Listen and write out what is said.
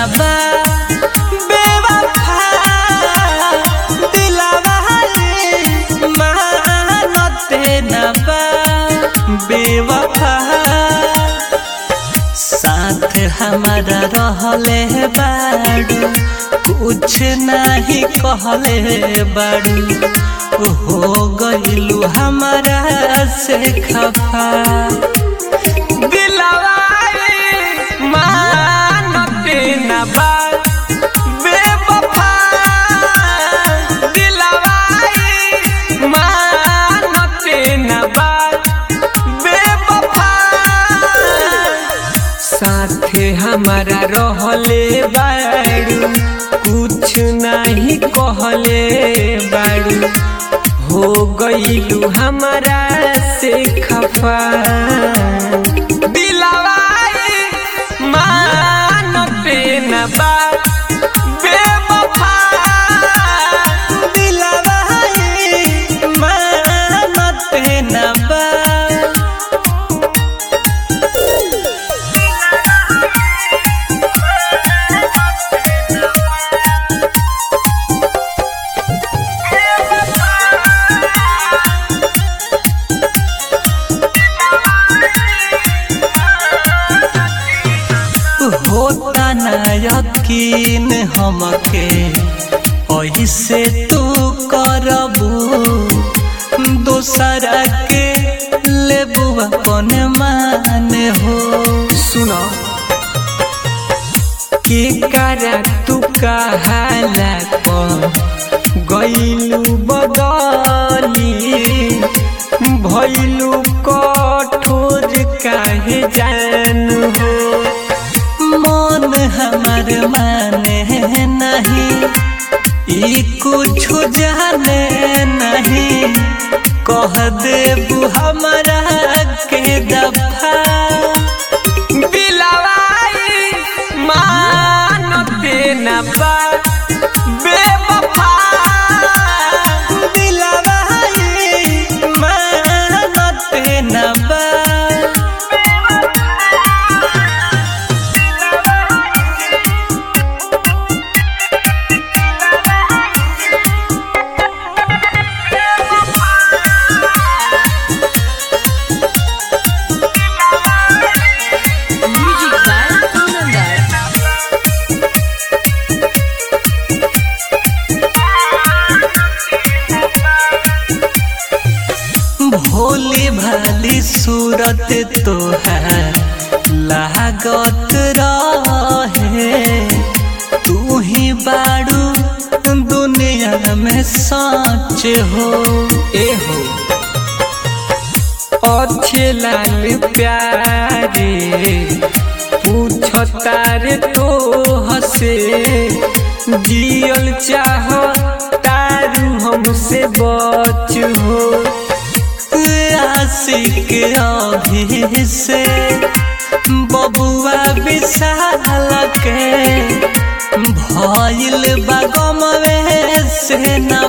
बा बेवफा दिलवा रे मानते न बा बेवफा साथ हमारा रहले बाड़ू कुछ नहीं कहले बाड़ू हो गइलू हमारा से खफा दिलवा रे मानते न बा बेवफा दिलवा रे मानते न बा बेवफा साथे हमारा रहले बाड़ू कुछ नहीं कहले बाड़ू हो गइलू हमारा से खफा दिलवा रे मानते न बा बेवफा दिलवा रे मानते न बा होता न यकीन हमके ऐसे तू करबू दोसरा के लेबू अपन मान हो सुनो के करा तू कहाला गईलू बदली भैलू कठोर काहे जान हो मन हमार माने नहीं ई कुछ जाने नहीं कह देबू हमारा के दफा दिलवाई मानते न बा बेवफा दिलवाई मानते न बा Music by Anandar. भोली भाली सूरत तोहार लागत रहे तू ही बाड़ू दुनिया में सच हो ए हो अच्छे लाल प्यारे पूछता रे तो हसे जियल चाह तारू हमसे बच हो आशिक अभी से बबुआ विशाल के भइल बागमवे से न